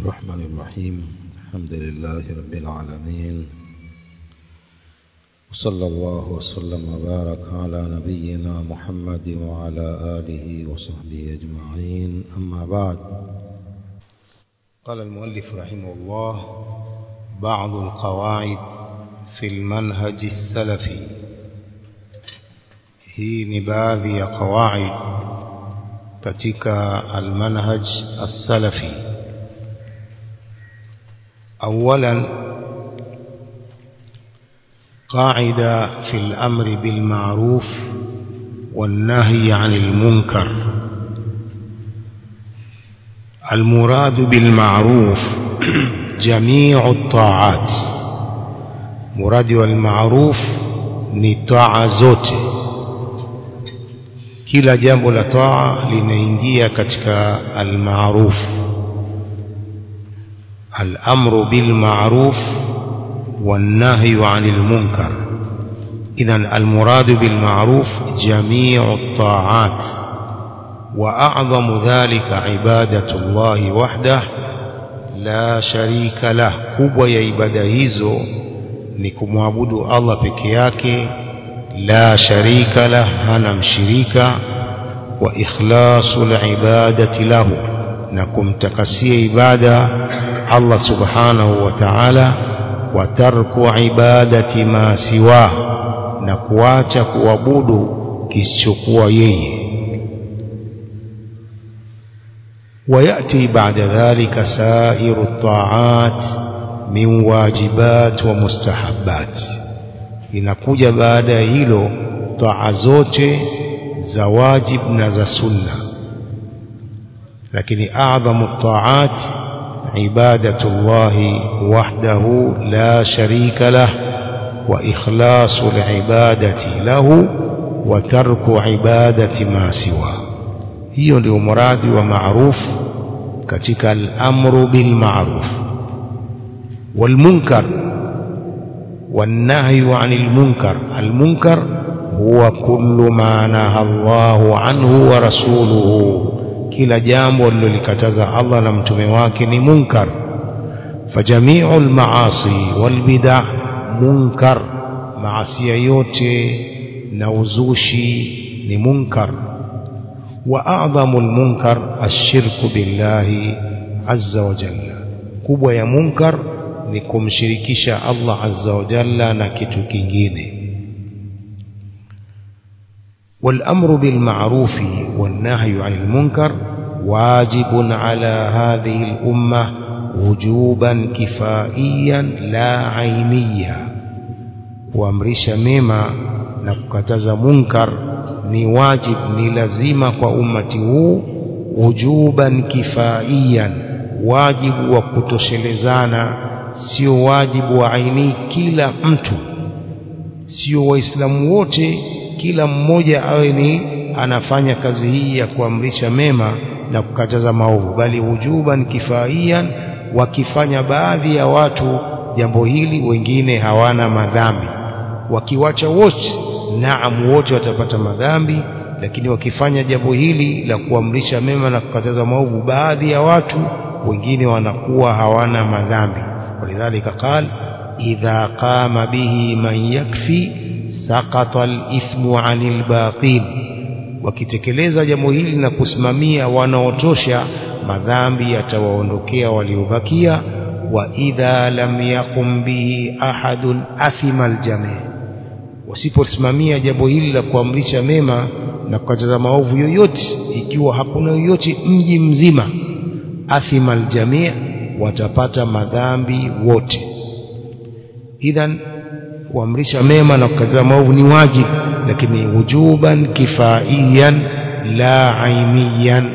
الرحمن الرحيم الحمد لله رب العالمين وصلى الله وسلم وبارك على نبينا محمد وعلى آله وصحبه أجمعين أما بعد قال المؤلف رحمه الله بعض القواعد في المنهج السلفي hii ni baadhi ya qawaid katika almanhaj as-salafi اولا قاعده في الامر بالمعروف والنهي عن المنكر المراد بالمعروف جميع الطاعات مراد والمعروف ni taa zote kila jambo la taa linaingia katika almaruf الامر بالمعروف والنهي عن المنكر اذا المراد بالمعروف جميع الطاعات واعظم ذلك عباده الله وحده لا شريك له kubwa ya ibada hizo ni kumwabudu Allah peke yake la sharika lah hana mshirika wa ikhlasul ibadati lahu na kumtakasia ibada Allah subhanahu wa ta'ala wa tarku ibadati ma siwa na kuacha kuabudu kisichokuwa yeye ويأتي بعد ذلك سائر الطاعات من واجبات ومستحبات inakuja baada ya hilo taa zote za wajib na za sunna lakini a'dhamu taat ibadatu llahi wahdahu la sharika lah wa ikhlasu alibadati lahu wa tarku ibadati ma siwa hiyo ndio muradi wa ma'ruf katika al-amru bil ma'ruf wal munkar والنهي عن المنكر المنكر هو كل ما نهى الله عنه ورسوله kila jambo lilolikataza Allah na mtume wake ni munkar fajamiu almaasi walbid'a munkar maasiya yote na uzushi ni munkar wa a'dhamu almunkar ashirku billahi azza wa jalla kubwa ya munkar ni kumshirikisha Allah azza wa jalla na kitu kingine والأمر بالمعروف والنهي عن المنكر واجب على هذه الأمة وجوبا كفائيا لا عينيا kuamrisha mema na kukataza munkar ni wajib ni lazima kwa ummati huu wujuban kifaiyan wajibu wa kutoshelezana sio wajibu wa aini kila mtu sio waislamu wote kila mmoja awe ni anafanya kazi hii ya kuamrisha mema na kukataza maovu bali wujuban kifaiyan wakifanya baadhi ya watu jambo hili wengine hawana madhambi wakiwacha wote naam wote watapata madhambi lakini wakifanya jambo hili la kuamrisha mema na kukataza maovu baadhi ya watu wengine wanakuwa hawana madhambi ولذلك قال إذا قام به من يكفي سقط الإثم عن الباقين wakitekeleza jambo hili na kusimamia wanaotosha madhambi yatawaondokea waliobakia wa idha lam yaqum bihi ahadun athima aljami wasiposimamia jambo hili la kuamrisha mema na kukataza maovu yoyote ikiwa hakuna yoyote mji mzima athima aljami watapata madhambi wote idhan kuamrisha mema na kukataza maovu ni wajibu lakini wujuban kifaiyan la ainiyan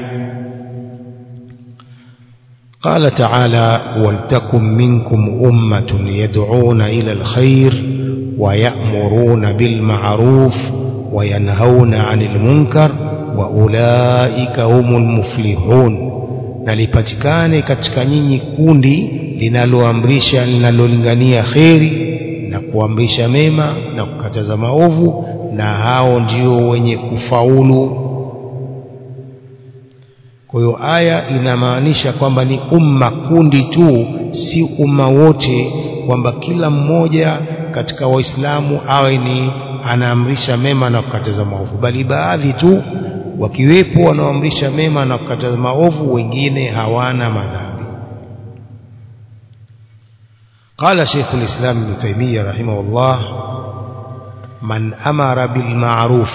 قال تعالى ولتكن منكم أمة يدعون إلى الخير ويأمرون بالمعروف وينهون عن المنكر وأولئك هم المفلحون na lipatikane katika nyinyi kundi linaloamrisha linalolingania kheri na kuamrisha mema na kukataza maovu na hao ndio wenye kufaulu kwa hiyo aya inamaanisha kwamba ni umma kundi tu si umma wote kwamba kila mmoja katika waislamu awe ni anaamrisha mema na kukataza maovu bali baadhi tu wakiwepo wanaoamrisha mema na kukataza maovu wengine hawana madhambi قال شيخ الإسلام ابن تيمية رحمه الله من أمر بالمعروف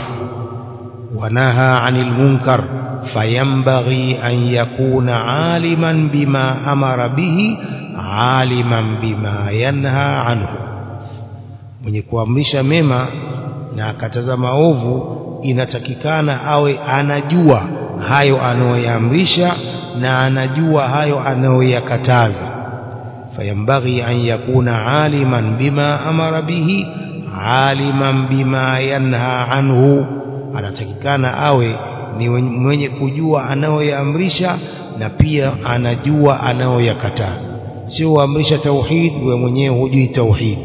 ونهى عن المنكر فينبغي أن يكون عالما بما أمر به عالما بما ينهى عنه mwenye kuamrisha mema na akataza maovu inatakikana awe anajua hayo anayoyaamrisha na anajua hayo anayoyakataza fayambaghi an yakuna aliman bima amara bihi aliman bima yanha anhu anatakikana awe ni mwenye kujua anayoyaamrisha na pia anajua anayoyakataza sio uamrisha tauhid we mwenyewe hujui tauhid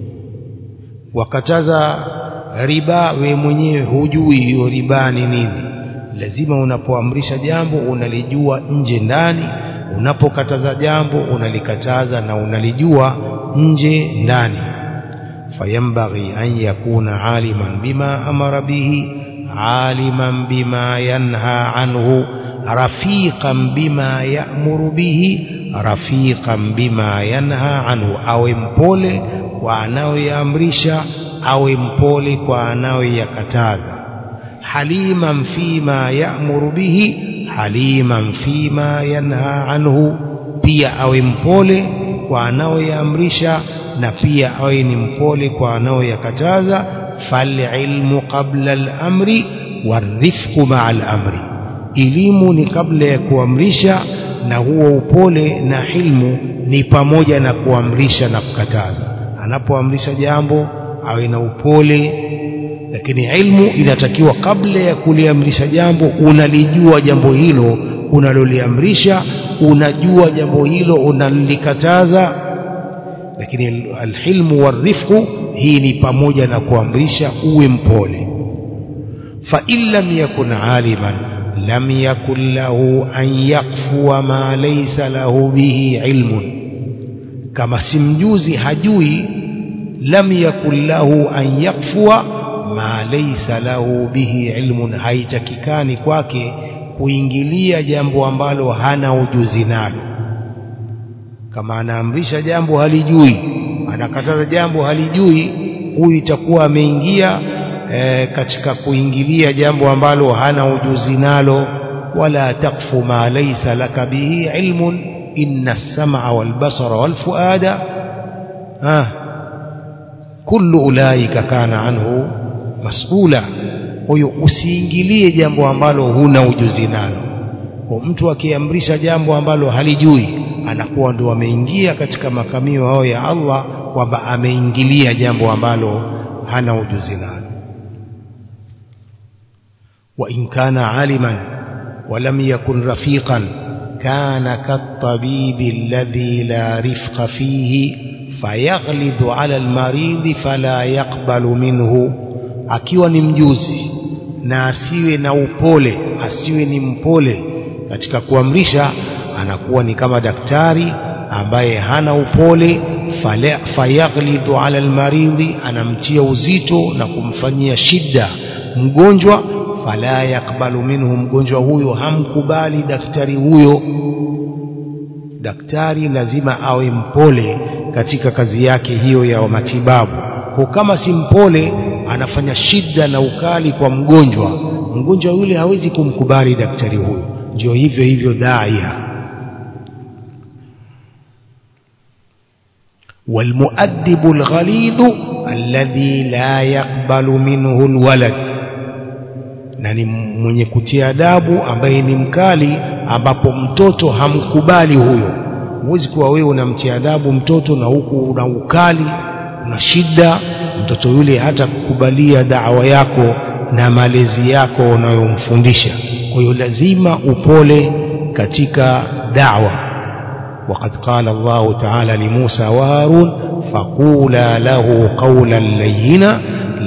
wakataza riba we mwenyewe hujui hiyo riba ni nini lazima unapoamrisha jambo unalijua nje ndani unapokataza jambo unalikataza na unalijua nje ndani fayambaghi an yakuna aliman bima amara bihi aliman bima yanha anhu rafiqan bima ya'muru bihi rafiqan bima yanha anhu awe mpole kwa anayoyaamrisha awe mpole kwa anayoyakataza haliman fima ya'muru bihi haliman fima yanha anhu pia awe mpole kwa anayoyaamrisha na pia awe ni mpole kwa anayoyakataza falilmu qabla al-amri warifqu ma'a al-amri elimu ni kabla ya kuamrisha na huo upole na hilmu ni pamoja na kuamrisha na kukataza anapoamrisha jambo awe na upole lakini ilmu inatakiwa kabla ya kuliamrisha jambo unalijua jambo hilo unaloliamrisha unajua jambo hilo unalikataza lakini alhilmu warifqu hii ni pamoja na kuamrisha uwe mpole fa in lam yakun aliman lam yakun lahu an yakfua ma laysa lahu bihi ilmun kama simjuzi hajui lam yakun lahu an yakfua ma laysa lahu bihi ilmun haitakikani kwake kuingilia jambo ambalo hana ujuzi nalo kama anaamrisha jambo halijui anakataza jambo halijui huyu itakuwa ameingia e, katika kuingilia jambo ambalo hana ujuzi nalo wala takfu ma laysa laka bihi ilmun inna as-sam'a wal basara wal fuada ha kullu ulaika kana anhu mas'ula huyo usiingilie jambo ambalo huna ujuzi nalo kwa mtu akiamrisha jambo ambalo halijui anakuwa ndo ameingia katika makamio hao ya Allah kwamba ameingilia jambo ambalo hana ujuzi nalo wa in kana aliman wa lam yakun rafiqan kana katabibi alladhi la rifqa fihi fayaghlidhu ala almarid fala yaqbalu minhu akiwa ni mjuzi na asiwe na upole asiwe ni mpole katika kuamrisha anakuwa ni kama daktari ambaye hana upole fayaghlidhu ala almaridhi anamtia uzito na kumfanyia shida mgonjwa fala yakbalu minhu mgonjwa huyo hamkubali daktari huyo daktari lazima awe mpole katika kazi yake hiyo ya matibabu kwa kama si mpole anafanya shida na ukali kwa mgonjwa mgonjwa yule hawezi kumkubali daktari huyo ndio hivyo hivyo daia والمؤدب الغليظ الذي لا يقبل منه الولد na ni mwenye kutia adabu ambaye ni mkali ambapo mtoto hamkubali huyo huwezi kuwa wewe unamtia adabu mtoto na huku una ukali una shida mtoto yule hata kukubalia dawa yako na malezi yako unayomfundisha kwa hiyo lazima upole katika dawa وقد قال الله تعالى لموسى وهارون فقولا له قولا لينا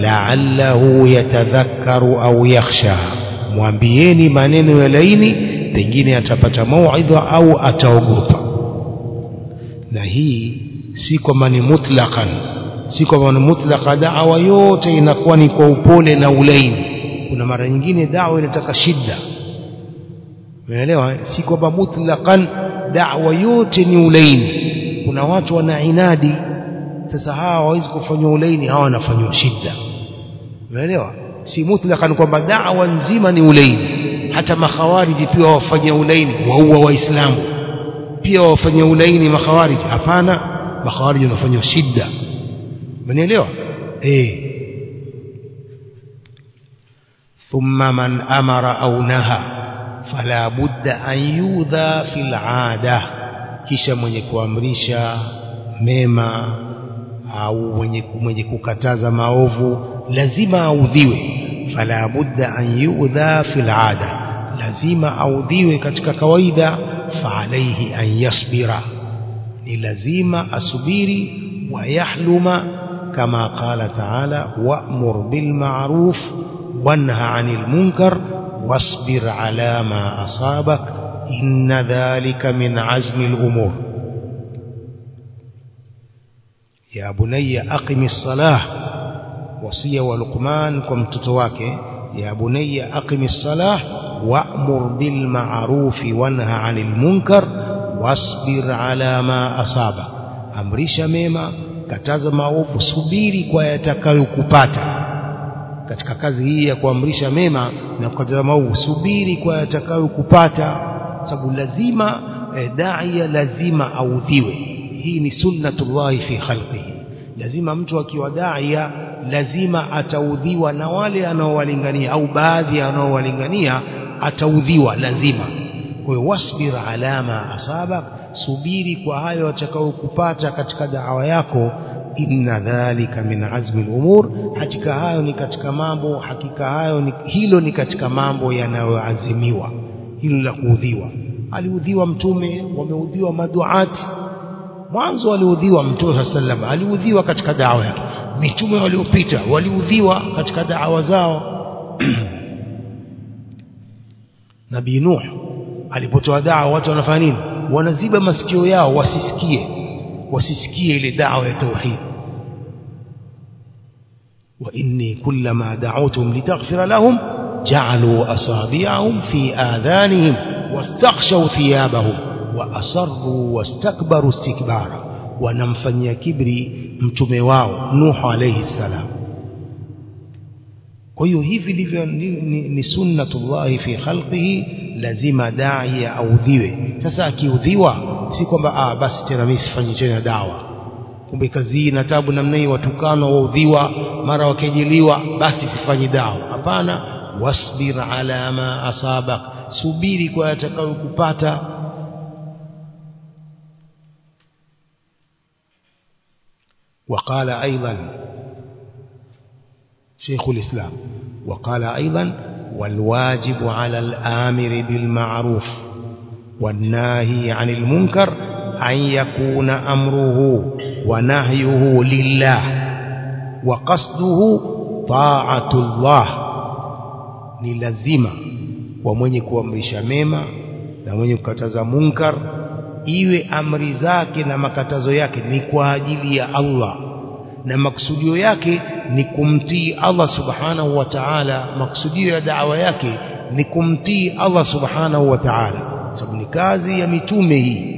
لعله يتذكر أو يخشى mwambieni maneno ya laini pengine atapata mauidha au ataogopa na hii si kwamba ni mutlaqan si kwamba ni mutlaqa da'wa yote inakuwa ni kwa upole na ulaini kuna mara nyingine da'wa inataka shida umeelewa si kwamba mutlaqan da'wa yote ni ulaini kuna watu wana inadi sasa hawa hawawezi kufanywa ulaini hawa wanafanywa shida umeelewa si mutlaqan kwamba da'wa nzima ni ulaini hata makhawariji pia wafanyia ulaini waua waislamu pia wafanyia ulaini makhawariji hapana makhawariji wanafanywa shida umenielewa eh thumma man amara au naha fala budda an yudha fil ada kisha mwenye kuamrisha mema au mwenye mwenye kukataza maovu lazima audhiwe fala budda an yudha fil ada lazima audhiwe katika kawaida fa alayhi an yasbira ni lazima asubiri wayahluma kama qala taala wa'mur bil ma'ruf wanha 'anil munkar wasbir 'ala ma asabak inna dhalika min 'azmi al umur ya bunayya aqimis salah wasia wa Luqman kwa mtoto wake ya bunayya aqimis salah wa'mur bil ma'ruf wanha 'anil munkar wasbir 'ala ma asaba amrisha mema kataza maovu subiri kwa yatakayokupata katika kazi hii ya kuamrisha mema na kukataza maovu subiri kwa yatakayokupata sababu lazima eh, daia lazima audhiwe hii ni sunnatullahi fi khalqihi lazima mtu akiwa daia lazima ataudhiwa na wale anaowalingania au baadhi anaowalingania ataudhiwa lazima kwa hiyo wasbir ala ma asabak subiri kwa hayo atakayokupata katika dawa yako inna dhalika min azmi al-umur hakika hayo ni katika mambo hakika hayo ni, hilo ni katika mambo yanayoazimiwa hilo la kuudhiwa aliudhiwa mtume wameudhiwa maduati mwanzo aliudhiwa mtume sallam aliudhiwa katika dawa yake mitume waliopita waliudhiwa katika dawa zao nabii nuh alipotoa dawa watu wanafanya nini wanaziba masikio yao wasisikie wasisikie ile dawa ya tauhid wa inni kullama da'awtuhum litaghfira lahum ja'alu asabi'ahum fi adhanihim wastaghshaw thiyabahum wa asarru wastakbaru istikbara wanamfanyia kibri mtume wao Nuh alayhi salam kwa hiyo hivi ndivyo ni, ni, ni sunnatullahi fi khalqihi lazima dai audhiwe sasa akiudhiwa si kwamba ah basi tena mimi sifanyi tena dawa kumbe kazi hii na tabu namna hii watukano waudhiwa mara wakejeliwa basi sifanyi dawa hapana wasbir ala ma asabak subiri kwa yatakayokupata وقال أيضا شيخ الإسلام وقال أيضا والواجب على الآمر بالمعروف والناهي عن المنكر أن يكون أمره ونهيه لله وقصده طاعة الله ni lazima kwa mwenye kuamrisha mema na mwenye kukataza munkar iwe amri zake na makatazo yake ni kwa ajili ya Allah na maksudio yake ni kumtii Allah subhanahu wa ta'ala maksudio ya da'wa yake ni kumtii Allah subhanahu wa ta'ala sababu ni kazi ya mitume hii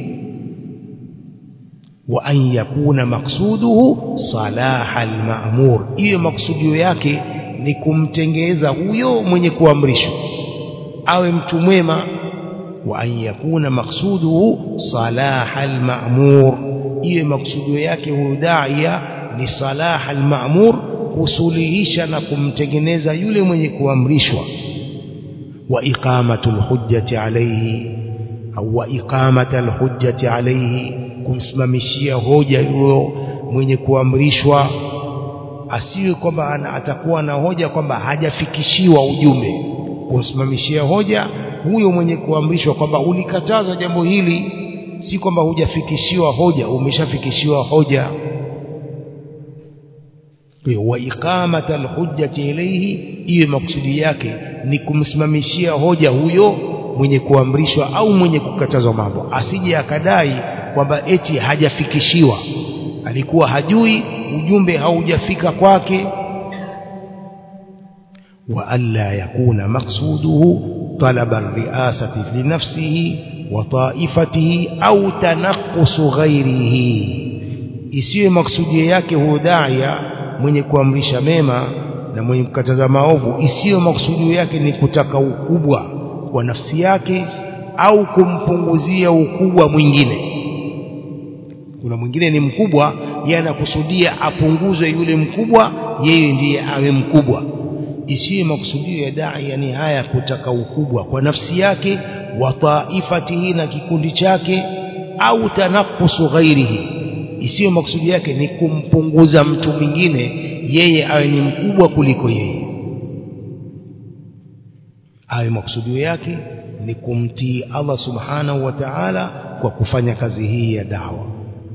wa an yakuna maksuduhu salaha al-ma'mur hiyo maksudio yake ni kumtengeza huyo mwenye kuamrishwa awe mtu mwema wa an yakuna maksuduhu salaha al-ma'mur hiyo maksudio yake huyo daia ni salaha al-ma'mur kusuluhisha na kumtengeneza yule mwenye kuamrishwa wa iqamatu al-hujjati alayhi au wa iqamata al-hujjati alayhi kumsimamishia hoja huyo mwenye kuamrishwa asiwe kwamba atakuwa na hoja kwamba hajafikishiwa ujumbe kumsimamishia hoja huyo mwenye kuamrishwa kwamba ulikataza jambo hili si kwamba hujafikishiwa hoja umeshafikishiwa hoja wa iqamata alhujjati ilayhi iwe maksudi yake ni kumsimamishia hoja huyo mwenye kuamrishwa au mwenye kukatazwa mambo asije akadai kwamba eti hajafikishiwa alikuwa hajui ujumbe haujafika kwake wa alla yakuna maksuduhu talaba riasati linafsihi wa taifatihi au tanaqqusu ghairihi isiwe maksudio yake huyo daia mwenye kuamrisha mema na mwenye kukataza maovu isiyo maksudio yake ni kutaka ukubwa kwa nafsi yake au kumpunguzia ukubwa mwingine kuna mwingine ni mkubwa yeye anakusudia apunguzwe yule mkubwa yeye ndiye awe mkubwa isiyo makusudio ya dai yani haya kutaka ukubwa kwa nafsi yake wa taifatihi na kikundi chake au tanakusu ghairihi isiyo makusudio yake ni kumpunguza mtu mwingine yeye awe ni mkubwa kuliko yeye awe makusudio yake ni kumtii Allah subhanahu wa ta'ala kwa kufanya kazi hii ya dawa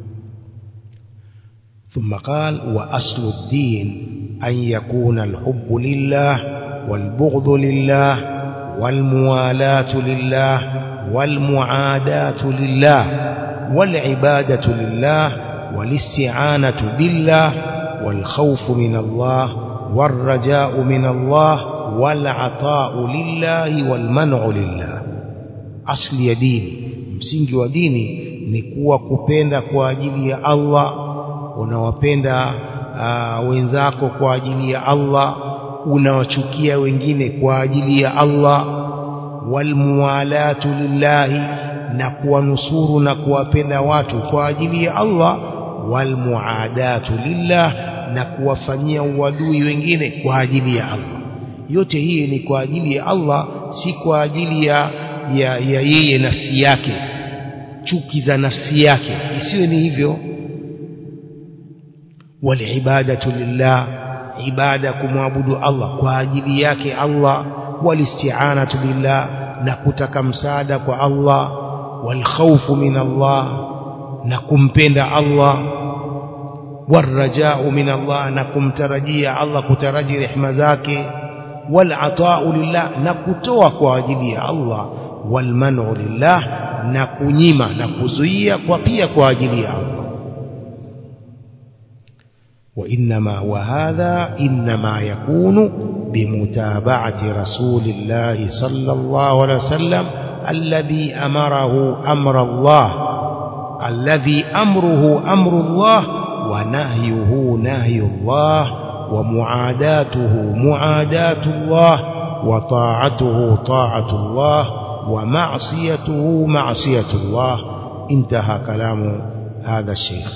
ثم قال وأصل الدين أن يكون الحب لله والبغض لله والموالاة لله والمعاداة لله والعبادة لله والاستعانة بالله والخوف من الله والرجاء من الله والعطاء لله والمنع لله أصل يدين msingi wa dini ni kuwa kupenda kwa ajili ya Allah unawapenda uh, wenzako kwa ajili ya Allah unawachukia wengine kwa ajili ya Allah walmuwalatu lillahi na kuwanusuru na kuwapenda watu kwa ajili ya Allah walmuadatu lillah na kuwafanyia uadui wengine kwa ajili ya Allah yote hii ni kwa ajili ya Allah si kwa ajili ya ya, ya yeye nafsi yake chuki za nafsi yake isiwe ni hivyo walibadatu lillah ibada kumwabudu Allah kwa ajili yake Allah walisti'anatu billah na kutaka msaada kwa Allah walkhawfu min Allah na kumpenda Allah warajau min Allah na kumtarajia Allah kutaraji rehema zake walatau lillah na kutoa kwa ajili ya Allah walmanu lillah na kunyima na kuzuia kwa pia kwa ajili ya Allah وإنما وهذا إنما يكون بمتابعة رسول الله صلى الله عليه وسلم الذي أمره أمر الله الذي أمره أمر الله ونهيه نهي الله ومعاداته معاداة الله وطاعته طاعة الله ومعصيته معصية الله انتهى كلام هذا الشيخ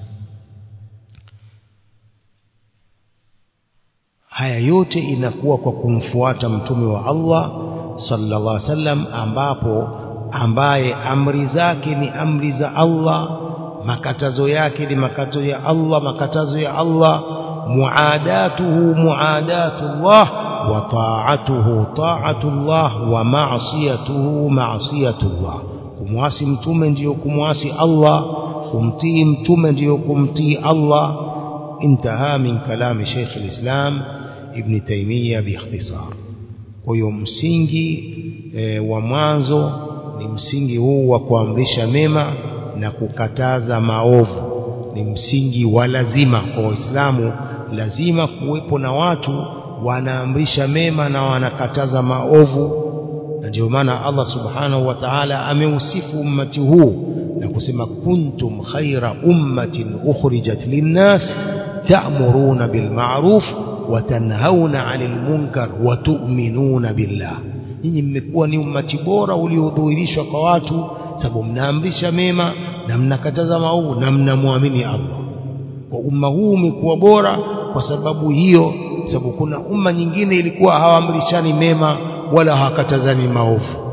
haya yote inakuwa kwa kumfuata mtume wa Allah sallallahu alaihi wasallam ambapo ambaye amri zake ni amri za Allah makatazo yake ni makatazo ya Allah makatazo ya Allah muadatuhu muadatullah wa ta'atuhu ta'atullah wa ma'siyatuhu ma'siyatullah kumwasi mtume ndiyo kumwasi Allah kumtii mtume ndiyo kumtii Allah انتهى من كلام شيخ الإسلام ابن تيمية باختصار kwa msingi e, wa mwanzo ni msingi huu wa kuamrisha mema na kukataza maovu ni msingi wa lazima kwa waislamu lazima kuwepo na watu wanaamrisha mema na wanakataza maovu na ndio maana Allah subhanahu wa ta'ala ameusifu ummati huu na kusema kuntum khaira ummatin ukhrijat linnas ta'muruna bil ma'ruf wa tanhauna 'anil munkar wa tu'minuna billah nyinyi mmekuwa ni ummati bora uliodhuhirishwa kwa watu sababu mnaamrisha mema na mnakataza maovu na mnamwamini Allah kwa umma huu umekuwa bora kwa sababu hiyo sababu kuna umma nyingine ilikuwa hawaamrishani mema wala hawakatazani maovu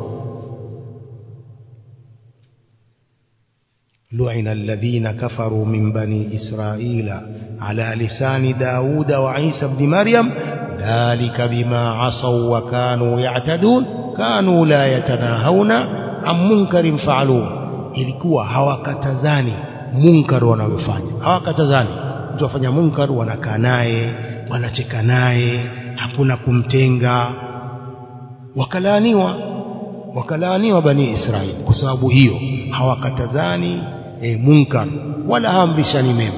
لعن الذين كفروا من بني إسرائيل على لسان داود وعيسى بن مريم ذلك بما عصوا وكانوا يعتدون كانوا لا يتناهون عن منكر فعلوه ilikuwa hawakatazani munkar wanaofanya hawakatazani mtu afanya munkar wanakaa naye wanacheka naye hakuna kumtenga wakalaaniwa wakalaaniwa bani Israeli kwa sababu hiyo hawakatazani e, munkar wala haamrishani mema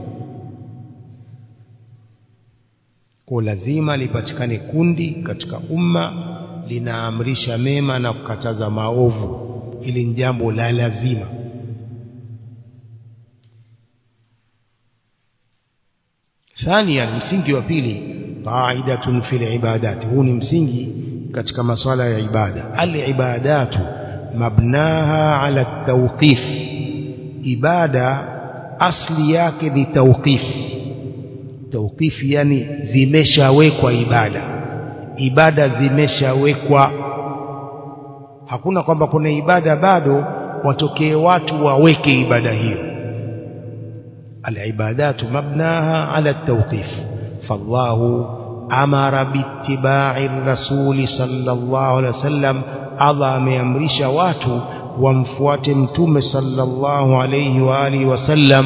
kwa lazima lipatikane kundi katika umma linaamrisha mema na kukataza maovu ili ni jambo la lazima ثانيا msingi wa pili qaidatun fil ibadat huu ni msingi katika maswala ya ibada al ibadatu mabnaha ala tawqif ibada asli yake ni tawqif tawqif yani zimeshawekwa ibada ibada zimeshawekwa hakuna kwamba kuna ibada bado watokee watu waweke ibada hiyo العبادات مبناها على التوقيف فالله أمر باتباع الرسول صلى الله عليه وسلم الله أمرش watu wamfuate mtume صلى الله عليه وآله وسلم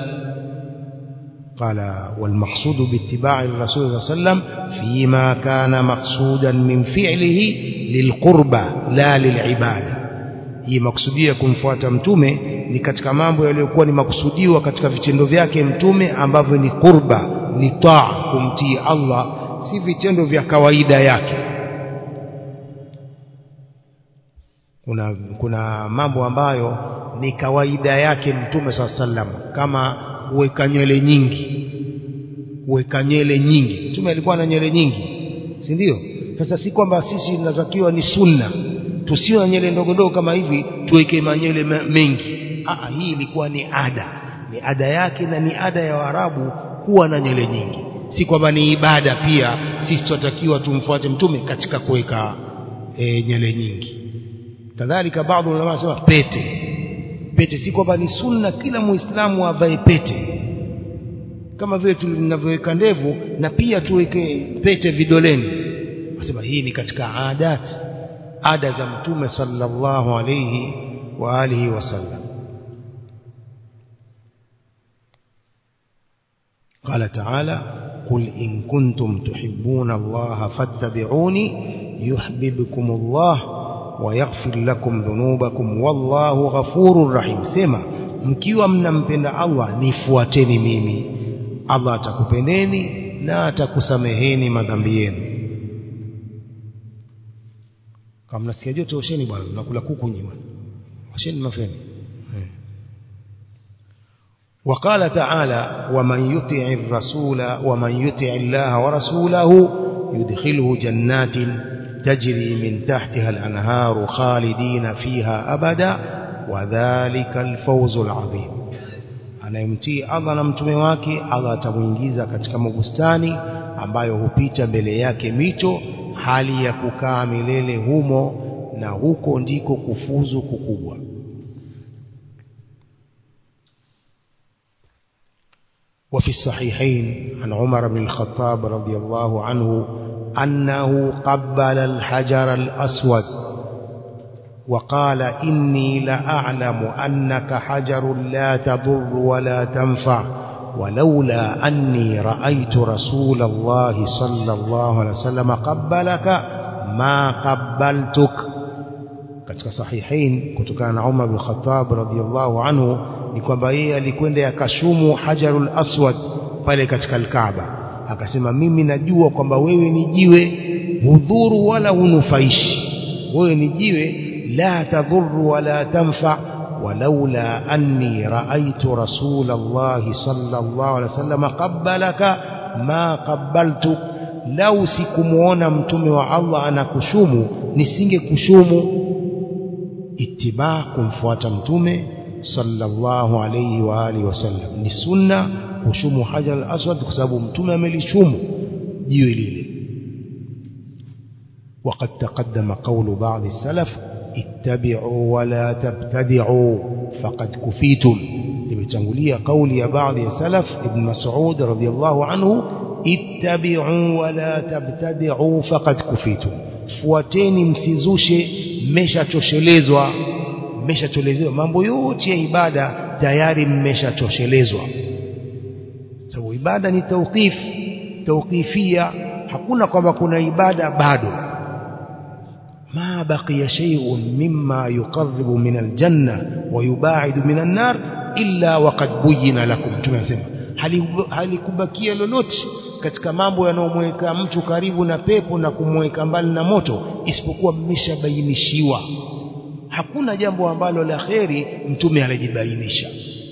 قال والمقصود باتباع الرسول صلى الله عليه وسلم فيما كان مقصودا من فعله للقربة لا للعبادة hii maksudia kumfuata mtume ni katika mambo yaliyokuwa ni makusudiwa katika vitendo vyake mtume ambavyo ni qurba ni taa kumtii Allah si vitendo vya kawaida yake kuna kuna mambo ambayo ni kawaida yake mtume saa sallam kama kuweka nywele nyingi kuweka nywele nyingi mtume alikuwa na nywele nyingi si ndio sasa si kwamba sisi tunatakiwa ni sunna tusiwe na nywele ndogo ndogo kama hivi tuweke manywele mengi Aa, hii ilikuwa ni ada ni ada yake na ni ada ya Waarabu kuwa na nywele nyingi si kwamba ni ibada pia sisi tunatakiwa tumfuate mtume katika kuweka e, nywele nyingi kadhalika baadhi ulama wanasema pete pete si kwamba ni sunna kila muislamu avae pete kama vile tunavyoweka ndevu na pia tuweke pete vidoleni wasema hii ni katika adati ada za mtume sallallahu alayhi wa alihi wasallam قال تعالى قل إن كنتم تحبون الله فاتبعوني يحببكم الله ويغفر لكم ذنوبكم والله غفور رحيم سما mkiwa mnampenda Allah nifuateni mimi Allah atakupendeni na atakusameheni madhambi yenu kama mnasikia joto osheni bwana mnakula kuku nyinyi bwana osheni mafeni وقال تعالى ومن يطع الرسول ومن يطع الله ورسوله يدخله جنات تجري من تحتها الأنهار خالدين فيها أبدا وذلك الفوز العظيم anayemtii Allah na mtume wake Allah atamuingiza katika mabustani ambayo hupita mbele yake mito hali ya kukaa milele humo na huko ndiko kufuzu kukubwa وفي الصحيحين عن عمر بن الخطاب رضي الله عنه أنه قبل الحجر الأسود وقال إني لأعلم أنك حجر لا تضر ولا تنفع ولولا أني رأيت رسول الله صلى الله عليه وسلم قبلك ما قبلتك katika sahihain kutokana na Umar bin Khattab radhiyallahu anhu ni kwamba yeye alikwenda yakashumu hajarul aswad pale katika alkaaba akasema mimi najua kwamba wewe ni jiwe hudhuru wala hunufaishi wewe ni jiwe la tadhuru wala tanfa ولولا أني رأيت رسول الله صلى الله عليه وسلم قبلك ما قبلت لو سكمونا متومي والله أنا كشومو نسنج كشومو اتباع كمفوات متومي صلى الله عليه وآله وسلم نسنة كشومو حجر الأسود كسبب متومي ملي شومو جيولي وقد تقدم قول بعض السلف اتبعوا ولا تبتدعوا فقد كفيتم limetangulia kauli ya baadhi ya salaf ibn Mas'ud radhiyallahu anhu ittabi'u wa la tabtadi'u faqad kufitum fuateni msizushe mmeshachoshelezwa mmeshachoshelezwa mambo yote ya ibada tayari mmeshachoshelezwa sababu ibada ni tawqif tawqifia hakuna kwamba kuna ibada bado ما بقي شيء مما يقرب من الجنة ويباعد من النار إلا وقد بين لكم tunasema halikubakia lolote katika mambo yanayomweka mtu karibu na pepo na kumweka mbali na moto isipokuwa mmeshabainishiwa hakuna jambo ambalo la kheri mtume alijibainisha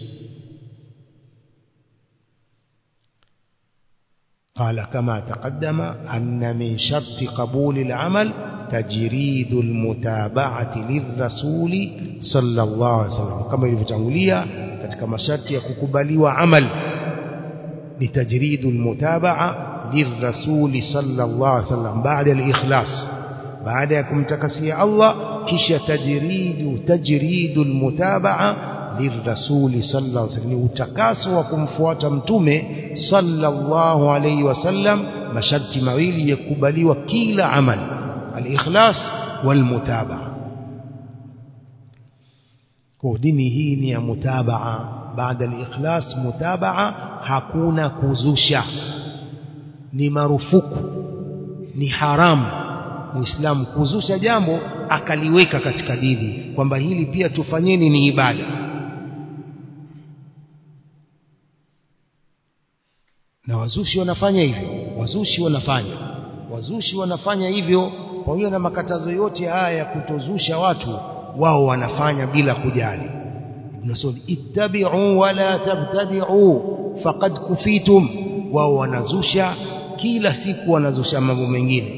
قال كما تقدم أن من شرط قبول العمل تجريد المتابعة للرسول صلى الله عليه وسلم كما ilivyotangulia katika masharti ya kukubaliwa amal ni tajridu almutabaa lirrasuli sallallahu alaihi wasallam baada alikhlas baada ya kumtakasia Allah kisha tajridu tajridu almutabaa lirrasuli sallallahu alaihi wasallam utakaso wa kumfuata mtume sallallahu alaihi wasallam masharti mawili ya kukubaliwa kila amal alikhlas walmutabaa kwa dini hii ni ya mutabaa baada alikhlas mutabaa hakuna kuzusha ni marufuku ni haramu muislamu kuzusha jambo akaliweka katika dini kwamba hili pia tufanyeni ni ibada na wazushi wanafanya hivyo wazushi wanafanya wazushi wanafanya hivyo pamoja na makatazo yote haya ya kutozusha watu wao wanafanya bila kujali ibn Mas'ud ittabi'u wala tabtadi'u faqad kufitum wao wanazusha kila siku wanazusha mambo mengine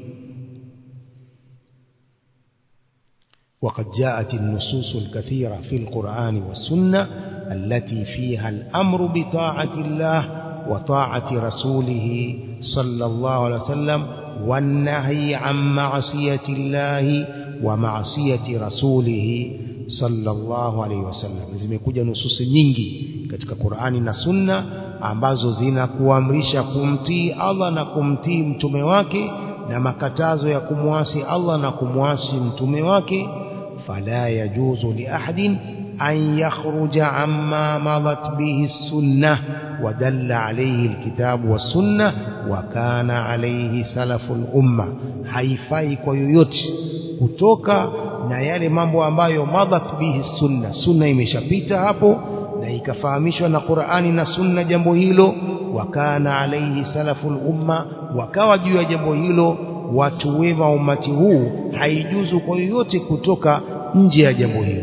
وقد جاءت النصوص الكثيرة في القرآن والسنة التي فيها الأمر بطاعة الله وطاعة رسوله صلى الله عليه وسلم والنهي عن معصية الله ومعصية رسوله صلى الله عليه وسلم zimekuja nususi nyingi katika Qur'ani na Sunna ambazo zinakuamrisha kumtii Allah na kumtii mtume wake na makatazo ya kumwasi Allah na kumwasi mtume wake fala yajuzu li ahadin أن يخرج عما مضت به السنة ودل عليه الكتاب والسنة وكان عليه سلف الأمة haifai kwa yoyote kutoka na yale mambo ambayo madhat bihi sunna sunna imeshapita hapo na ikafahamishwa na Qur'ani na sunna jambo hilo wakana alaihi salaful umma wakawa juu ya jambo hilo watu wema umati huu haijuzu kwa yoyote kutoka nje ya jambo hilo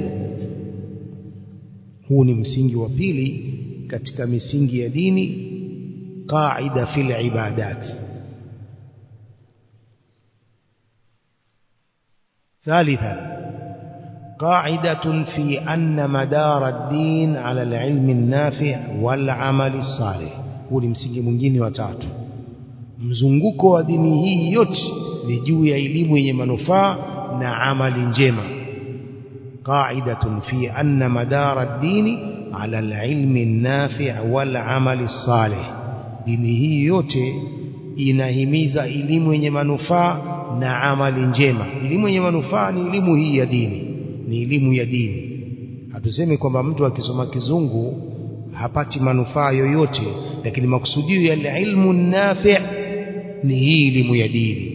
huu ni msingi wa pili katika misingi ya dini qaida fil ibadat ثالثا قاعدة في أن مدار الدين على العلم النافع والعمل الصالح huu ni msingi mwingine wa tatu mzunguko wa dini hii yote ni juu ya elimu yenye manufaa na amali njema قاعدة في أن مدار الدين على العلم النافع والعمل الصالح dini hii yote inahimiza elimu yenye manufaa na amali njema elimu yenye manufaa ni elimu hii ya dini ni elimu ya dini hatusemi kwamba mtu akisoma kizungu hapati manufaa yoyote lakini makusudio ya ilmu nafi' ni hii elimu ya dini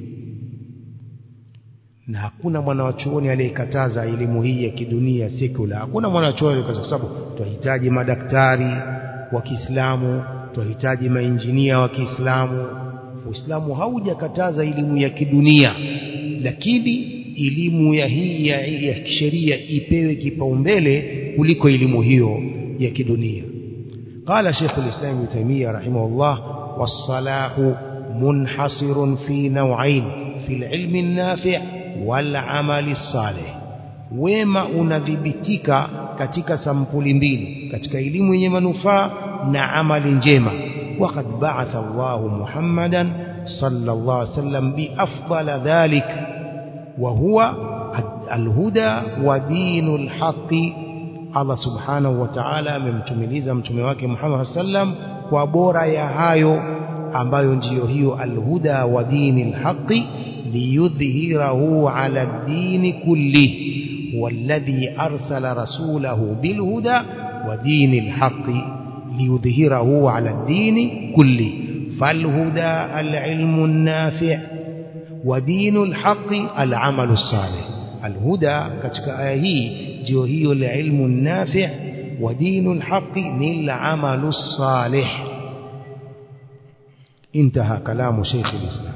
na hakuna mwana wa chuoni aliyekataza elimu hii ya kidunia sekula hakuna mwana wa chuoni kwa sababu tunahitaji madaktari wa Kiislamu tunahitaji mainjinia wa Kiislamu Uislamu haujakataza elimu ya kidunia lakini elimu ya hii ya, ya sheria ipewe kipaumbele kuliko elimu hiyo ya kidunia قال شيخ الإسلام ابن تيمية رحمه الله والصلاح منحصر في نوعين في العلم النافع والعمل الصالح wema unadhibitika katika sampuli mbili katika elimu yenye manufaa na amali njema waqad ba'atha Allahu Muhammadan sallallahu alaihi wasallam bi afdala dhalik wa huwa alhuda wa dinul haqqi Allah subhanahu wa ta'ala amemtumiliza mtume wake Muhammad sallam kwa bora ya hayo ambayo ndiyo hiyo alhuda wa dinil haqqi liyudhhirahu ala ad-din kulli والذي أرسل رسوله بالهدى ودين الحق ليظهره على الدين كله فالهدى العلم النافع wa dinul haqi alamalu salih alhuda katika aya hii ndio hiyo la ilmu nafi' wa dinul haqi ni alamalu salih انتهى كلام شيخ الإسلام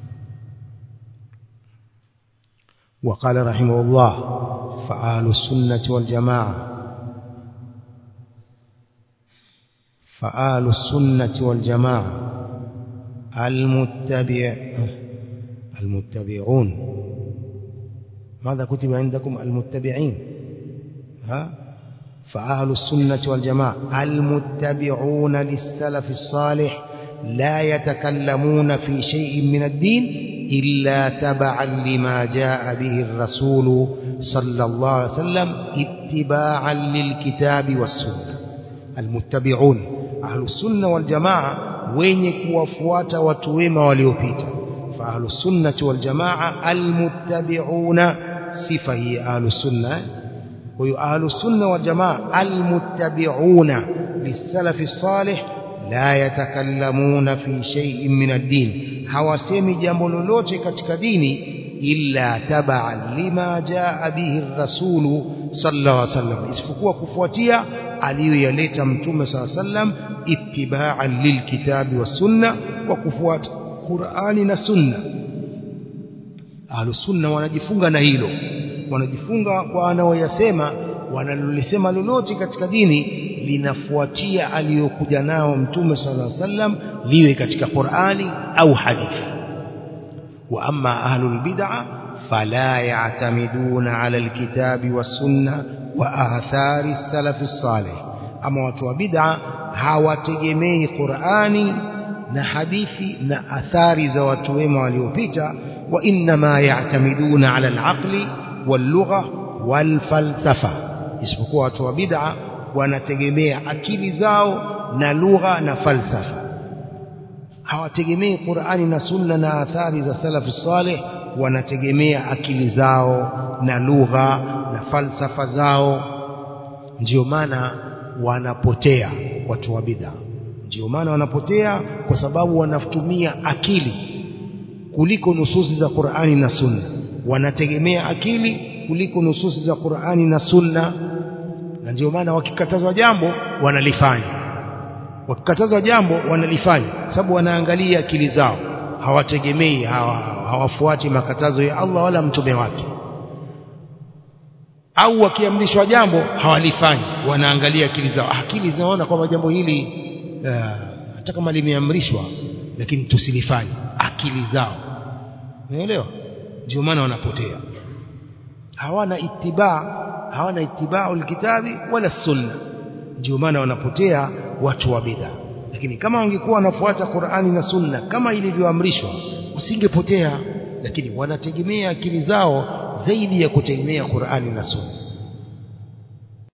وقال رحمه الله فآل السنة والجماعة فآل السنة والجماعة المتبع المتبعون ماذا كتب عندكم المتبعين ها فأهل السنة والجماعة المتبعون للسلف الصالح لا يتكلمون في شيء من الدين إلا تبعا لما جاء به الرسول صلى الله عليه وسلم اتباعا للكتاب والسنة المتبعون أهل السنة والجماعة wenye kuwafuata watu wema waliopita fa ahlus sunnati wal jamaa almuttabi'una sifa hii ahlus sunna kwa hiyo ahlus sunna wal jamaa almuttabi'una lisalafi salih la yatakallamuna fi shay'in min ad-din hawasemi jambo lolote katika dini illa taba'an lima jaa bihi ar-rasul sallallahu alaihi wasallam isipokuwa kufuatia aliyoyaleta mtume sallallahu alaihi wasallam ittiba'an lilkitabi was-sunna wa kufuata Qur'ani na sunna ahlus sunna wanajifunga na hilo wanajifunga kwa wanaoyasema wanalolisema lolote katika dini linafuatia aliyokuja nao mtume sallallahu alaihi wasallam liwe katika Qur'ani au hadithi wa amma ahlul bid'ah fala ya'tamiduna 'ala alkitabi was-sunnah wa athari as-salaf as-salih ama watu wa bid'ah hawategemei Qur'ani na hadithi na athari za watu wema waliopita wa inma ya'tamiduna 'ala al-'aqli wal-lugha wal-falsafa isipokuwa watu wa bid'ah wanategemea akili zao na lugha na falsafa hawategemei Qur'ani na Sunna na athari za salafu salih wanategemea akili zao na lugha na falsafa zao ndio maana wanapotea watu wa bid'a ndio maana wanapotea kwa sababu wanatumia akili kuliko nususi za Qur'ani na Sunna wanategemea akili kuliko nususi za Qur'ani na Sunna na ndio maana wakikatazwa jambo wanalifanya wakikatazwa jambo wanalifanya sababu wanaangalia akili zao hawategemei hawa, hawafuati makatazo ya Allah wala mtume wake au wakiamrishwa jambo hawalifanyi wanaangalia akili zao akili zinaona kwamba jambo hili uh, hata kama limeamrishwa lakini tusilifanye akili zao unaelewa ndio maana wanapotea hawana itibaa hawana itibau alkitabi wala sunna ndio maana wanapotea watu wa bid'a lakini kama wangekuwa wanafuata Qur'ani na sunna kama ilivyoamrishwa usingepotea lakini wanategemea akili zao zaidi ya kutegemea Qur'ani na sunna